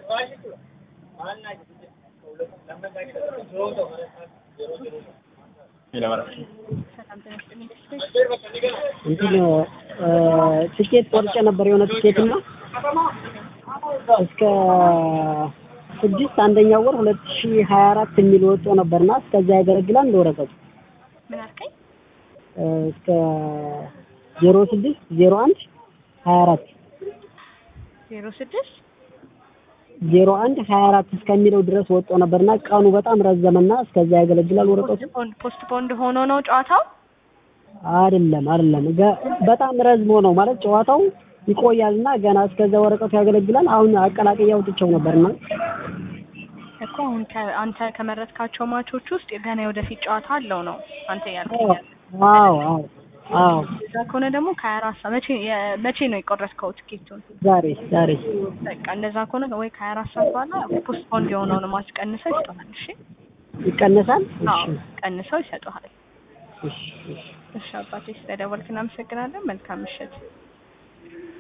እንትን ትኬት ቆርጬ ነበር የሆነ ትኬት እና እስከ ስድስት አንደኛው ወር ሁለት ሺህ ሀያ አራት የሚል ወጥቶ ነበርና እስከዚያ ያገለግላል እንደ ወረቀቱ ምን አልከኝ? እስከ ዜሮ ስድስት ዜሮ አንድ ሀያ አራት ዜሮ ስድስት ዜሮ አንድ ሀያ አራት እስከሚለው ድረስ ወጥቶ ነበርና ቀኑ በጣም ረዘመና እስከዚያ ያገለግላል ወረቀቱ ፖስት ፖንድ ሆኖ ነው ጨዋታው? አይደለም አይደለም ገ- በጣም ረዝሞ ነው ማለት ጨዋታው ይቆያልና ገና እስከዚያ ወረቀቱ ያገለግላል። አሁን አቀላቅዬ አውጥቼው ነበርና እኮ አሁን ከ- አንተ ከመረጥካቸው ማቾች ውስጥ ገና የወደፊት ጨዋታ አለው ነው አንተ ያልከኝ። አዎ አዎ አዎ እዛ ከሆነ ደግሞ ከሀያ አራት ሰዓት መቼ የ- መቼ ነው የቆረጥከው ትኬቱን? ዛሬ ዛሬ በቃ እንደዛ ከሆነ ወይ ከሀያ አራት ሰዓት በኋላ ፖስት ፖንድ የሆነውን ማች ቀንሰው ይሰጡሃል። እሺ ይቀነሳል። አዎ እሺ ቀንሰው ይሰጡሃል። እሺ እሺ እሺ አባቴ ስለደወልክ እናመሰግናለን። መልካም ምሽት።